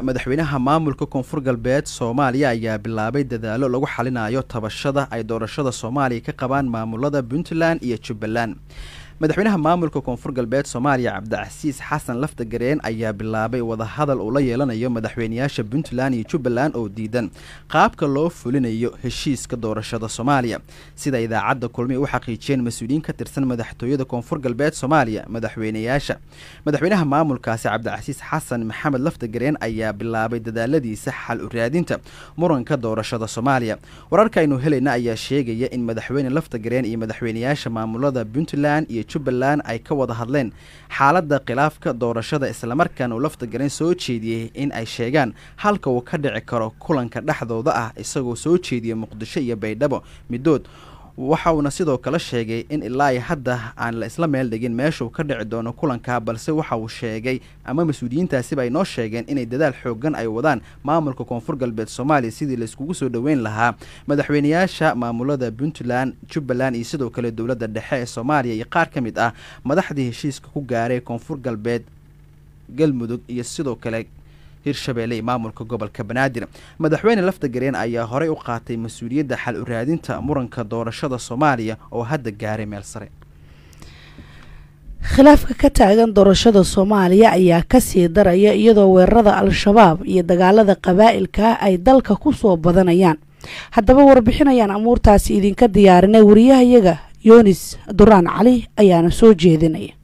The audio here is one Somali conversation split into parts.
madaxweynaha maamulka koonfur galbeed soomaaliya ayaa bilaabay dadaalo lagu xalinayo tabashada ay doorashada soomaaliya ka qabaan maamulada puntland iyo jubbaland madaxweynaha maamulka koonfur galbeed soomaaliya cabdicasiis xasan laftagareen ayaa bilaabay wadahadal uu la yeelanayo madaxweynayaasha puntland iyo jubbaland oo diidan qaabka loo fulinayo heshiiska doorashada soomaaliya sida idaacadda kulmi u xaqiijiyeen mas-uuliyiin ka tirsan madaxtooyada koonfur galbeed soomaaliya madaxweynayaasha madaxweynaha maamulkaasi cabdicasiis xasan maxamed laftagareen ayaa bilaabay dadaaladiisa xal u raadinta muranka doorashada soomaaliya wararka aynu helayna ayaa sheegaya in madaxweyne laftagareen iyo madaxweynayaasha maamulada puntland iyo jubbaland ay ka wada hadleen xaaladda khilaafka doorashada islamarkaana uu laftagareen soo jeediyey in ay sheegaan halka uu ka dhici karo kulanka dhexdooda ah isagoo soo jeediya muqdisho iyo baydhabo middood waxa uuna sidoo kale sheegay in ilaa hadda aan la isla meel dhigin meeshuu ka dhici doono kulanka balse waxa uu sheegay ama mas-uuliyiintaasiba ay noo sheegeen inay dadaal xoogan ay wadaan maamulka koonfur galbeed soomaaliya sidii laiskugu soo dhoweyn lahaa madaxweynayaasha maamulada puntland jubbaland iyo sidoo kale dowladda dhexe ee soomaaliya iyo qaar ka mid ah madaxdii heshiiska ku gaaray koonfur galbeed galmudug iyo sidoo kale hirshabeelle iyo maamulka gobolka banaadir madaxweyne laftagareen ayaa horey u qaatay mas-uuliyadda xal u raadinta muranka doorashada soomaaliya oo hadda gaaray meel sare khilaafka ka taagan doorashada soomaaliya ayaa kasii daraya iyadoo weerarada al-shabaab iyo dagaalada qabaa'ilka ay dalka ku soo badanayaan haddaba warbixinayaan amuurtaasi idinka diyaarinay wariyahayaga yunis duraan cali ayaana soo jeedinaya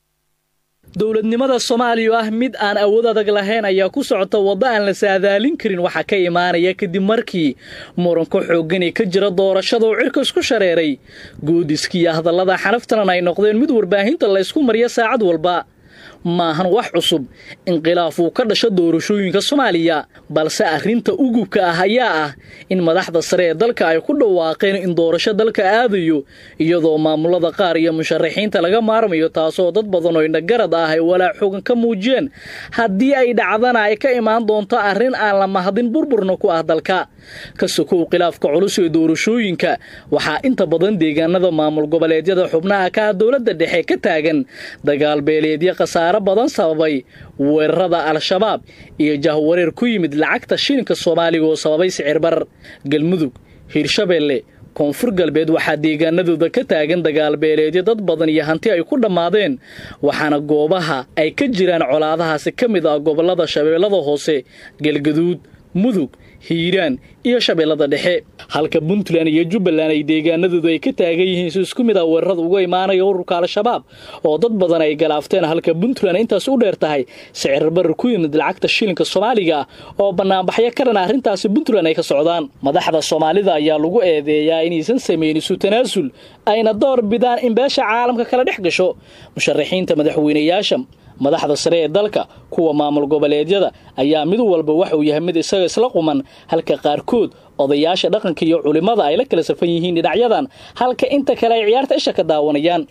dowladnimada soomaaliya oo ah mid aan awood adag lahayn ayaa ku socota waddo aan la saadaalin karin waxaa ka imaanaya kadib markii muranka xooggan ee ka jira doorashada uu cirka isku shareeray goodiskii iyo hadallada xanaftanan ay noqdeen mid warbaahinta la ysku mariya saacad walba maahan wax cusub inqilaaf uu ka dhasho doorashooyinka soomaaliya balse arrinta ugubka ah ayaa ah in madaxda sare ee dalka ay ku dhawaaqeen in doorasho dalka aadayo iyadoo maamulada qaar iyo musharaxiinta laga maarmayo taasoo dad badan oo indhagarad ah ay walaac xoogan ka muujiyeen haddii ay dhacdana ay ka imaan doonto arrin aan la mahadin burburna ku ah dalka ka sokow khilaafka culus ee doorashooyinka waxaa inta badan deegaanada maamul goboleedyada xubnaha ka ah dowladda dhexe ka taagan dagaal beeleedyo khasaare badan sababay weerarada al-shabaab iyo jahwareer ku yimid lacagta shilinka soomaaliga oo sababay sicirbar galmudug hiirshabeelle koonfur galbeed waxaa deegaanadooda ka taagan dagaalbeeleedyo dad badan iyo hanti ay ku dhammaadeen waxaana goobaha ay ka jiraan colaadahaasi ka mid ah gobollada shabeellada hoose galgaduud mudug hiiraan iyo shabeellada dhexe halka puntland iyo jubbaland ay deegaanadoodu ay ka taagan yihiin si isku mid ah weerarada uga imaanaya ururka al-shabaab oo dad badan ay galaafteen halka puntland intaas u dheer tahay sicirbarar ku yimid lacagta shilinka soomaaliga oo bannaanbaxyo ka dhan arrintaasi puntland ay ka socdaan madaxda soomaalida ayaa lagu eedeeyaa inaysan samayn isu tanaasul ayna door bidaan in beesha caalamka kala dhex gasho musharaxiinta madaxweynayaasha madaxda sare ee dalka kuwa maamul goboleedyada ayaa mid walba waxa uu yahay mid isaga isla quman halka qaarkood odayaasha dhaqanka iyo culimmada ay la kala safan yihiin dhinacyadan halka inta kale ay ciyaarta isha ka daawanayaan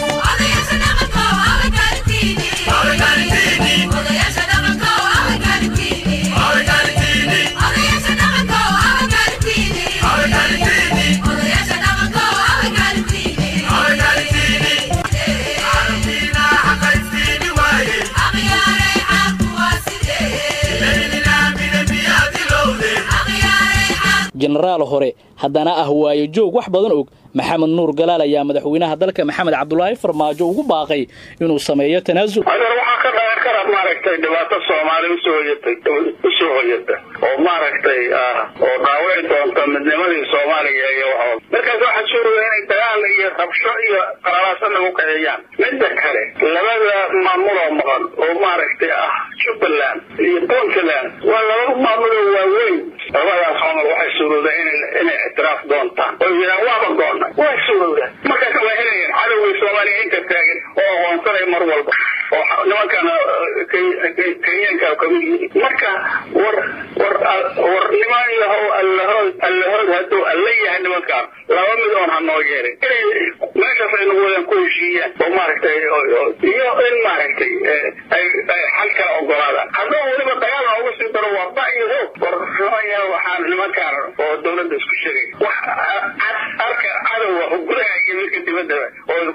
jenaraal hore haddana ah waayo joog wax badan og maxamed nuur galaal ayaa madaxweynaha dalka maxamed cabdulaahi farmaajo ugu baaqay inuu sameeyo tanaasul adeer waxaa ka dhalan kara maaragtay dhibaato soomaali usoo hoyatay usoo hoyata oo maaragtay oo dhaawici doonta midnimadii soomaaliya iyo waxooda markaas waxaa suuraya inay dagaal iyo rabsho iyo qaralaasa lagu kaceeyaan midda kale labada maamuloo maqan oo maaragtay ah jubbaland iyo puntland waa laba maamuloo waaweyn labadaas camal waxay suurowda inay ixtiraaf doontaan oo yidhaan waaba goonnay waa suurowda markaas waa helayeen cadowgii soomaaliya inta taagan oo aqoonsanay mar walba oo nimankana kenyaanka kamid yihiin marka war war war niman yahow allahood allahood hadduu alla yahay nimankaan laba mid oon hanoo yeelin inay meeshaas ay nagu wadan ku heshiiyaan oo maaragtay iyo in maaragtay ay xal kala ogolaadaan hadduu weliba dagaal noogu sii daro waa ba iyo hoog war nimanya waxaan nimankaan oo dawladda isku sheegay wax arka cadowa gudaha iyo midka dibaddaba oo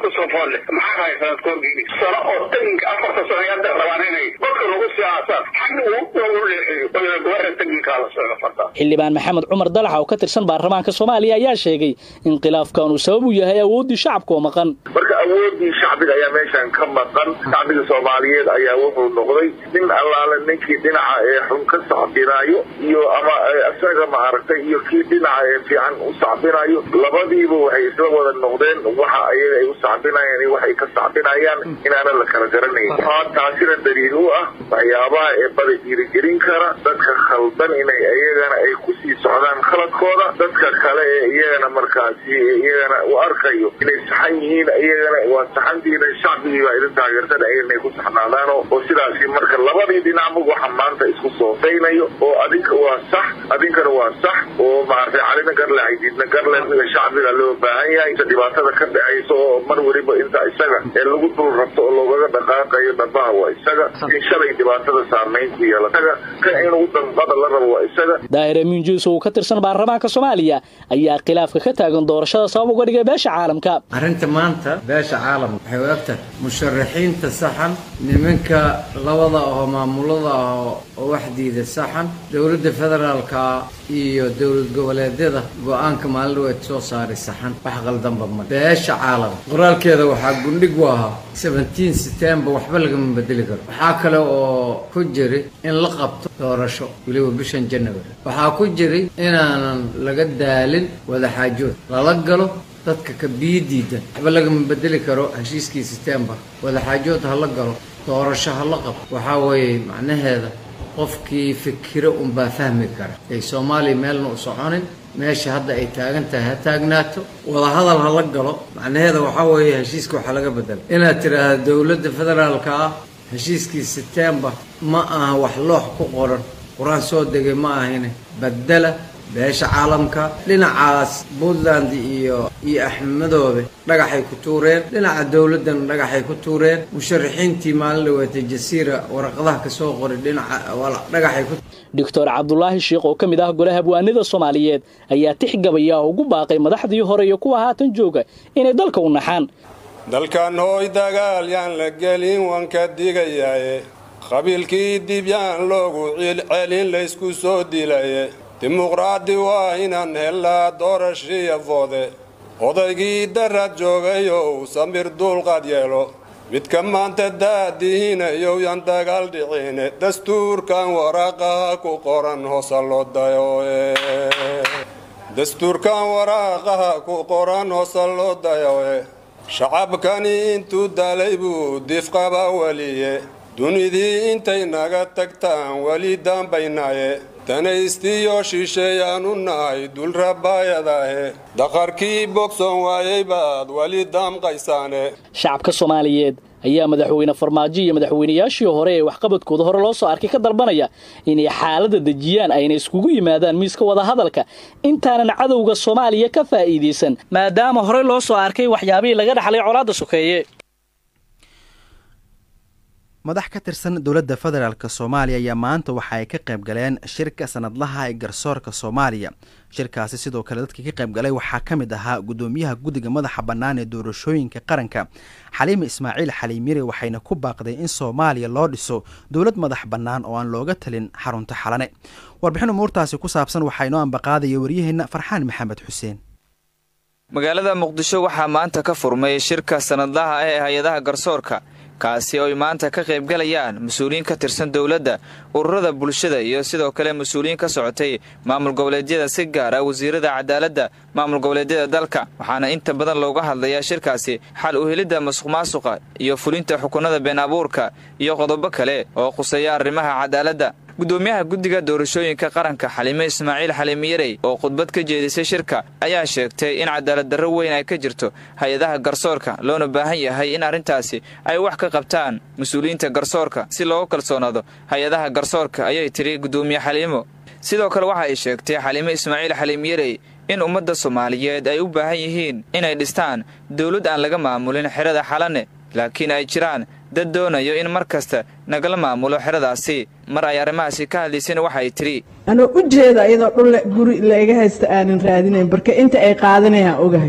kusoo foolle maxaa rahay sanadka horgeedi sano oo teginka afarta sano hadda rabaan inay dadka lagu sii aasaan xagga u leexiyo oo gobara teginkaa la socdo farta xildhibaan maxamed cumar dalaxa oo ka tirsan baarlamaanka soomaaliya ayaa sheegay in khilaafkan uu sabab u yahay awooddii shacabka oo maqan marka awoodii shacbiga ayaa meeshan ka maqan shacbiga soomaaliyeed ayaa wuxuu noqday nin allaale ninkii dhinaca ee xun ka sacbinaayo iyo ama isaga maaragtay iyo kii dhinaca ee fiican u sacbinayo labadiiba waxay isla wada noqdeen waxa ayaga ay u sacbinayaan iyo waxay ka sacbinayaan inaanan la kala garanayn waxaa taasina daliil u ah waxyaabaha ee bada dhiirigelin kara dadka khaldan inay iyagana ay kusii socdaan khaladkooda dadka kale ee iyagana markaasi iyagana u arkayo inay saxan yihiin iyagana waa saxantiina shacbigii baa idin taageersan inay ku saxnaadaan oo sidaasi marka labadii dhinacba waxa maanta isku soofaynayo oo adinka waa sax adinkana waa sax oo maaragtay calina garle xaydiidna garle shacbiga loo baahan yahay inta dhibaatada ka dhacaysa oo mar weliba inta isaga ee lagu dul rabto oo loogaga dhaqaaqayo dhabaha waa isaga in shalay dhibaatada saamayn ku yeela isaga kan inuu danqada la rabo waa isaga daahir amiin juus oo ka tirsan baarlamaanka soomaaliya ayaa khilaafka ka taagan doorashada sabab uga dhigay beesha caalamka arrinta maanta beesha caalamka waxay u egtahay musharaxiinta saxan nimanka labada ahoo maamulada ah oo waxdiida saxan dowladda federaalka iyo dowlad goboleedyada go-aanka maalin dhaweed soo saaray saxan wax qaldanba ma beesha caalamka qoraalkeeda waxaa gundhig u ahaa seventeen september waxba lagama bedeli karo waxaa kale oo ku jiri in la qabto doorasho weliba bishan january waxaa ku jiri inaanan laga daalin wadaxaajood lala galo dadka ka biyo diidan waxba lagama bedeli karo heshiiskii september wadaxaajood ha la galo doorasho ha la qabto waxaa weeye macnaheeda qofkii fikiro unbaa fahmi kara ay soomaaliya meelna u soconin meesha hadda ay taagan tahay ha taagnaato wadahadal ha la galo macnaheeda waxaa weeye heshiiska waxaa laga bedela inaad tidhaahda dowladda federaalka ah heshiiskii september ma aha wax loox ku qoran qur-aan soo degay ma ahine bedela beesha caalamka dhinacaas puntland iyo iyo axmedoobe dhagaxay ku tuureen dhinaca dowladdana dhagaxay ku tuureen musharaxiintii maalin dhaweetay jasiira waraqadaha kasoo qoray dhinaca dhagaxay ku doctor cabdulaahi sheikh oo ka mid ah golaha abwaanida soomaaliyeed ayaa tixgabaya ugu baaqay madaxdii hore iyo kuwa haatan jooga inay dalka u naxaan dalkan hooy dagaal yaan la gelin waan ka digayaaye qabiilkii dib yaan loogu celcelin laysku soo dilaye dimuqraadi waa inaan helaa doorashiya foode odaygii darad joogayow samir duulqaad yeelo midka maanta daadihiinayow yaan dagaal dhicine dastuurkan waraaqaha ku qoran hoosa loo dayoe dastuurkan waraaqaha ku qoran hoosa loo dayoe shacabkani intuu dalay buu difqaba weliye dunidii intay naga tagtaan weli daambaynaye danaystiyo shisheeyaanu nahay dulrabaayadahe daqarkii bogson waayay baad weli daamqaysaane shacabka soomaaliyeed ayaa madaxweyne farmaajo iyo madaxweynayaashii hore ee waxqabadkooda hore loo soo arkay ka dalbanaya inay xaaladda dejiyaan ayna iskugu yimaadaan miiska wadahadalka intaanan cadowga soomaaliya ka faa'iidaysan maadaama horey loo soo arkay waxyaabihii laga dhaxlay colaadda sokeeye madax ka tirsan dowladda federaalk soomaaliya ayaa maanta waxa ay ka qayb galeen shirka sanadlaha ee garsoorka soomaaliya shirkaasi sidoo kale dadkii ka qayb galay waxaa ka mid ahaa guddoomiyaha guddiga madaxa bannaan ee doorashooyinka qaranka xaliime ismaaciil xaliimire waxayna ku baaqday in soomaaliya loo dhiso dowlad madax bannaan oo aan looga talin xarunta xalane warbixin umuurtaasi ku saabsan waxaa inoo ambaqaadaya waryaheenna farxaan maxamed xuseen magaalada muqdisho waxaa maanta ka furmay shirka sanadlaha ah ee hay-adaha garsoorka kaasi oo ay maanta ka qayb galayaan mas-uuliyiin ka tirsan dowladda ururada bulshada iyo sidoo kale mas-uuliyiin ka socotay maamul goboleedyada si gaar ah wasiirada cadaaladda maamul goboleedyada dalka waxaana inta badan looga hadlayaa shirkaasi xal u helidda masuq maasuqa iyo fulinta xukunada been abuurka iyo qodobo kale oo khuseeya arrimaha cadaaladda guddoomiyaha guddiga doorashooyinka qaranka xaliime ismaaciil xaliimiyarey oo khudbad ka jeedisay shirka ayaa sheegtay in cadaalad darro weyn ay ka jirto hay-adaha garsoorka loona baahan yahay in arrintaasi ay wax ka qabtaan mas-uuliyiinta garsoorka si loogu kalsoonaado hay-adaha garsoorka ayay tidhi guddoomiye xaliimo sidoo kale waxa ay sheegtay xaliime ismaaciil xaliimiyarey in ummadda soomaaliyeed ay u baahan yihiin inay dhistaan dowlad aan laga maamulin xerada xalane laakiin ay jiraan dad doonayo in mar kasta nagala maamulo xeradaasi mar ay arrimahaasi ka hadlaysayna waxa ay tidhi anoo u jeeda iyadoo dhul guri laiga haysta aanan raadinayn barka inta ay qaadanayaan ogahay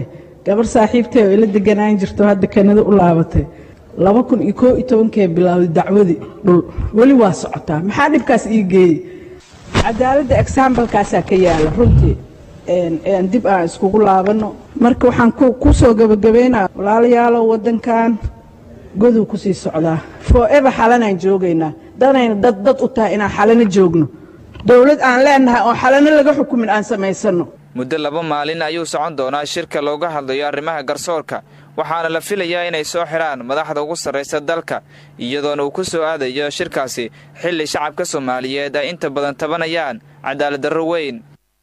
gabar saaxiibtay oo ila deganaan jirto hadda kanada u laabatay laba kun iyo koo iyo tobankee bilowday dacwadii dhul weli waa socotaa maxaa dhibkaas ii geeyey cadaaladda exambalkaasaa ka yaala runtii dib aan iskugu laabanno marka waxaan ku soo gebagabaynaa walaalayaalow waddankan goduu ku sii socdaa forever xalanaan joogaynaa danayna dad dad u tahay inaan xalano joogno dowlad aan leenahay oo xalano laga xukumin aan samaysanno muddo laba maalin ayuu socon doonaa shirka looga hadlayo arrimaha garsoorka waxaana la filayaa inay soo xidhaan madaxda ugu sarraysa dalka iyadoona uu ku soo aadayo shirkaasi xilli shacabka soomaaliyeed ay inta badan tabanayaan cadaaladdarro weyn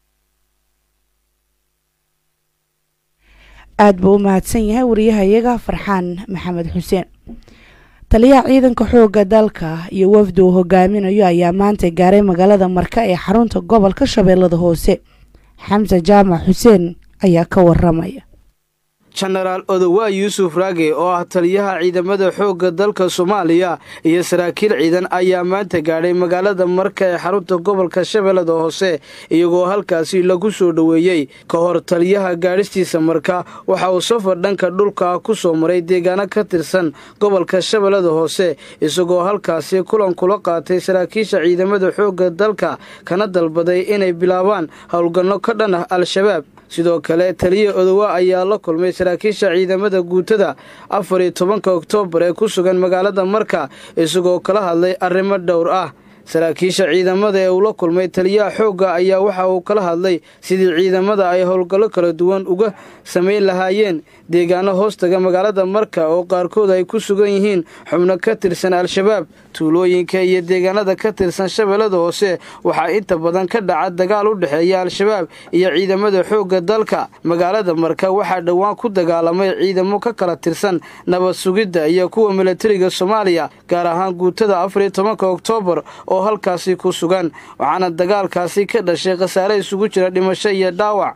aad buu u mahadsan yahay wariyahayaga farxaan maxamed xuseen taliyaha ciidanka xoogga dalka iyo wafdi uu hogaaminayo ayaa maanta gaaray magaalada marka ee xarunta gobolka shabeellada hoose xamse jaamac xuseen ayaa ka waramaya jenaraal odowaa yuusuf raage oo ah taliyaha ciidamada xoogga dalka soomaaliya iyo saraakiil ciidan ayaa maanta gaadhay magaalada marka ee xarunta gobolka shabeellada hoose iyagoo halkaasi lagu soo dhoweeyey ka hor taliyaha gaadhistiisa marka waxa uu safar dhanka dhulka ku soo maray deegaano ka tirsan gobolka shabeellada hoose isagoo halkaasi kulan kula qaatay saraakiisha ciidamada xoogga dalka kana dalbaday inay bilaabaan howlgalno ka dhan ah al-shabaab sidoo kale taliya odowa ayaa la kulmay saraakiisha ciidamada guutada afar iyo tobanka oktoobar ee ku sugan magaalada marka isagoo kala hadlay arrimo dhowr ah saraakiisha ciidamada ee uu la kulmay taliyaha xoogga ayaa waxa uu kala hadlay sidii ciidamada ay howlgallo kala duwan uga samayn lahaayeen deegaano hoostaga magaalada marka oo qaarkood ay ku sugan yihiin xubno ka tirsan al-shabaab tuulooyinka iyo deegaanada ka tirsan shabeellada hoose waxaa inta badan ka dhaca dagaal u dhexeeya al-shabaab iyo ciidamada xoogga dalka magaalada marka waxaa dhowaan ku dagaalamay ciidamo ka kala tirsan nabad sugidda iyo kuwa milatariga soomaaliya gaar ahaan guutada afar iyo tobanka oktoobar oo halkaasi ku sugan waxaana dagaalkaasi ka dhashay khasaare isugu jira dhimasho iyo dhaawac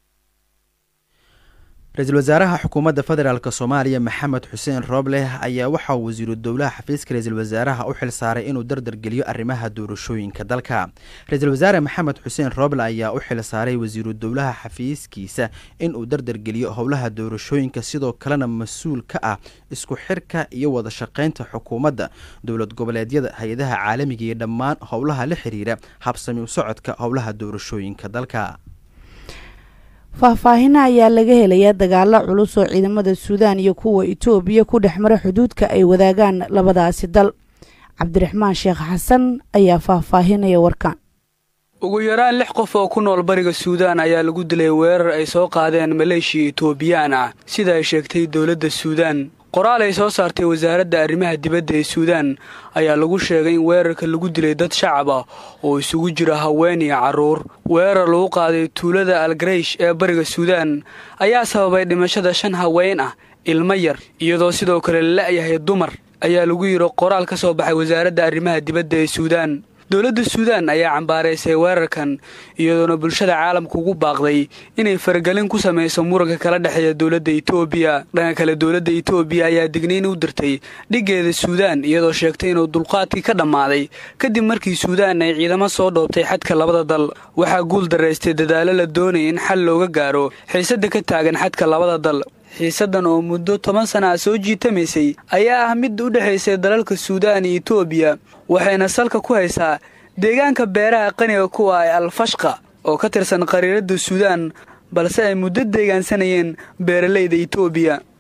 ra-iisul wasaaraha xukuumadda federaalk soomaaliya maxamed xuseen roobleh ayaa waxaa wasiiru dowlaha xafiiska ra-iisul wasaaraha u xil saaray inuu dardargeliyo arrimaha doorashooyinka dalka ra-iisul wasaare maxamed xuseen rooble ayaa u xil saaray wasiiru dowlaha xafiiskiisa inuu dardargeliyo howlaha doorashooyinka sidoo kalena mas-uul ka ah isku xirka iyo wada shaqaynta xukuumadda dowlad goboleedyada hay-adaha caalamiga iyo dhammaan howlaha la xiriira habsami u socodka howlaha doorashooyinka dalka faahfaahina ayaa laga helayaa dagaalo culus oo ciidamada suudaan iyo kuwa itoobiya ku dhex mara xuduudka ay wadaagaan labadaasi dal cabdiraxmaan sheekh xasan ayaa faahfaahinaya warkaan ugu yaraan lix qof oo ku nool bariga suudaan ayaa lagu dilay weerar ay soo qaadeen maleeshiya itoobiyaan ah sida ay sheegtay dowladda suudaan qoraal ay soo saartay wasaaradda arrimaha dibadda ee suudaan ayaa lagu sheegay in weerarka lagu dilay dad shacab ah oo isugu jira haween iyo carruur weerar lagu qaaday tuulada algaraysh ee bariga suudaan ayaa sababay dhimashada shan haween ah ilmo yar iyadoo sidoo kale la la'yahay dumar ayaa lagu yidhi qoraal ka soo baxay wasaaradda arrimaha dibadda ee suudaan dowladda suudaan ayaa cambaaraysay weerarkan iyadoona bulshada caalamka ugu baaqday inay faragelin ku samayso muranka kala dhexeeya dowladda itoobiya dhanka kale dowladda itoobiya ayaa digniyn u dirtay dhiggeeda suudaan iyadoo sheegtay inuu dulqaadkii ka dhammaaday kadib markii suudaan ay ciidamo soo dhoobtay xadka labada dal waxaa guul daraystay dadaalo la doonaya in xal looga gaaro xiisadda ka taagan xadka labada dal xiisaddan oo muddo toban sana ah soo jiitamaysay ayaa ah mid u dhexaysay dalalka suudaan iyo itoobiya waxayna salka ku haysaa deegaanka beeraha qaniga kuwa ee alfashqa oo ka tirsan qariiradda suudaan balse ay muddo deegaansanayeen beeralayda itoobiya